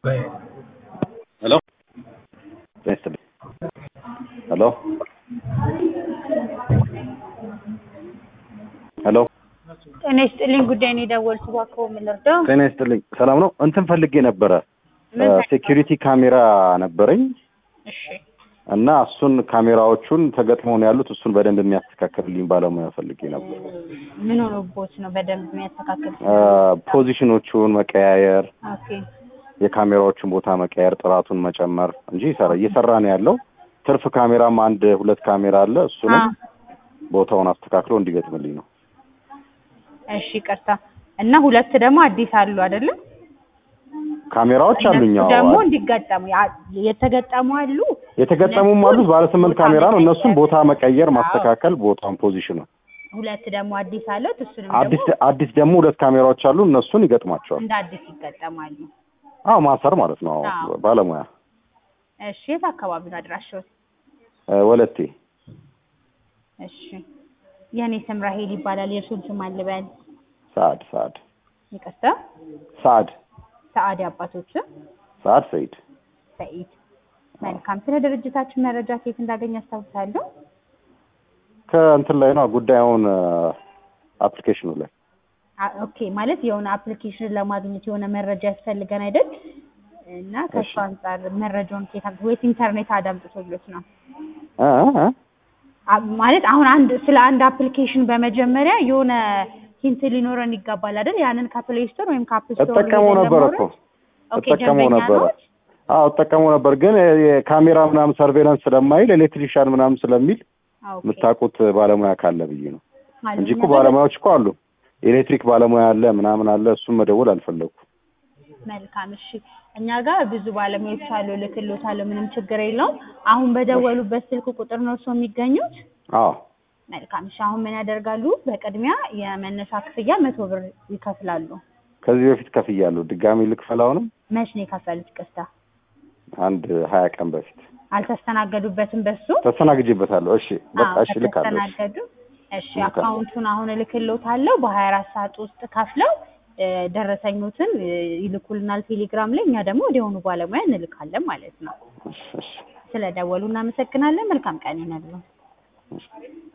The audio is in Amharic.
ሄሎ ሄሎ ሄሎ ጤና ይስጥልኝ። ጉዳይ ነው የደወልኩት። እባክዎ ምን ልርዳው? ጤና ይስጥልኝ። ሰላም ነው። እንትን ፈልጌ ነበረ ምን ሴኪሪቲ ካሜራ ነበረኝ እሺ፣ እና እሱን ካሜራዎቹን ተገጥመው ነው ያሉት። እሱን በደንብ የሚያስተካክልልኝ ባለሙያ ፈልጌ ነበር። ምን ሆኖቦት ነው በደንብ የሚያስተካክል? ፖዚሽኖቹን መቀያየር፣ ኦኬ፣ የካሜራዎቹን ቦታ መቀያየር፣ ጥራቱን መጨመር እንጂ ይሰራ እየሰራ ነው ያለው። ትርፍ ካሜራም አንድ ሁለት ካሜራ አለ። እሱንም አ ቦታውን አስተካክሎ እንዲገጥምልኝ ነው። እሺ፣ ይቅርታ እና ሁለት ደግሞ አዲስ አሉ አይደለም? ካሜራዎች አሉኝ። እነሱ አዎ ደግሞ እንዲገጠሙ ያ- የተገጠሙ አሉ። የተገጠሙም አሉት። ባለ ስምንት ቦታ ካሜራ ነው። መቀየር። እነሱን ቦታ መቀየር፣ አዎ። ማስተካከል፣ ቦታውን ፖዚሽኑ ሁለት ደግሞ አዲስ አሉት። እሱንም አዲስ ደግሞ አዲስ ደግሞ ሁለት ካሜራዎች አሉ። እነሱን ይገጥሟቸዋል። እንደ አዲስ ይገጠማሉ። አዎ ማሰር ማለት ነው። አዎ አዎ። ባለሙያ እሺ፣ የት አካባቢ ነው አድራሻው? እ፣ ወለቴ እሺ፣ የእኔ ስም ራሄል ይባላል። የእርሱን ስም አልበል። ሰዓድ ሰዓድ ይቅርታ፣ ሰዓድ ሰዓድ አባቶች ሰዓድ ሰይድ ሰኢድ። መልካም። ስለ ድርጅታችን መረጃ ከየት እንዳገኝ አስታውሳለሁ። ከእንትን ላይ ነው ጉዳዩን አፕሊኬሽኑ ላይ አ- ኦኬ ማለት የሆነ አፕሊኬሽን ለማግኘት የሆነ መረጃ ያስፈልገን አይደል? እና ከሱ እሺ። አንጻር መረጃውን ከየት አግ- ወይስ ኢንተርኔት አዳምጥቶሎት ነው? እ እ አ- ማለት አሁን አንድ ስለ አንድ አፕሊኬሽን በመጀመሪያ የሆነ ሂንት ሊኖረን ይገባል አይደል? ያንን ከፕሌይ ስቶር ወይም ከአፕ ስቶር እጠቀመው ሄደን ነበር ለማውረድ? እኮ ኦኬ እጠቀመው ደንበኛ ነበረ። ነዎት? አዎ እጠቀመው ነበር፣ ግን የካሜራ ምናምን ሰርቬላንስ ስለማይል ኤሌክትሪሻን ምናምን ስለሚል ኦኬ። የምታውቁት ባለሙያ ካለ ብዬ ነው ማለት እንጂ እኮ ነገር- ባለሙያዎች እኮ አሉ። ኤሌክትሪክ ባለሙያ አለ ምናምን አለ። እሱም መደወል አልፈለኩም። መልካም እሺ። እኛ ጋር ብዙ ባለሙያዎች አሉ፣ እልክልዎታለሁ። ምንም ችግር የለውም። አሁን በደወሉበት ስልክ ቁጥር ነው እርስዎ የሚገኙት? አዎ መልካም እሺ። አሁን ምን ያደርጋሉ? በቅድሚያ የመነሻ ክፍያ መቶ ብር ይከፍላሉ። ከዚህ በፊት ከፍያለሁ። ድጋሚ ልክፈል አሁንም? መች ነው የከፈሉት? ቅስታ አንድ ሀያ ቀን በፊት አልተስተናገዱበትም በሱ? ተስተናግጄበታለሁ። እሺ በቃ አዎ፣ እሺ ልካለሁ። እሺ። ከተስተናገዱ እሺ፣ ልካለሁ። አካውንቱን አሁን እልክልዎታለሁ። በሀያ አራት ሰዓት ውስጥ ከፍለው እ፣ ደረሰኞትን እ፣ ይልኩልናል ቴሌግራም ላይ። እኛ ደግሞ ወዲያውኑ ባለሙያ እንልካለን ማለት ነው። እሺ እሺ ስለደወሉ እናመሰግናለን። መልካም ቀን ይሁንልዎ። እሺ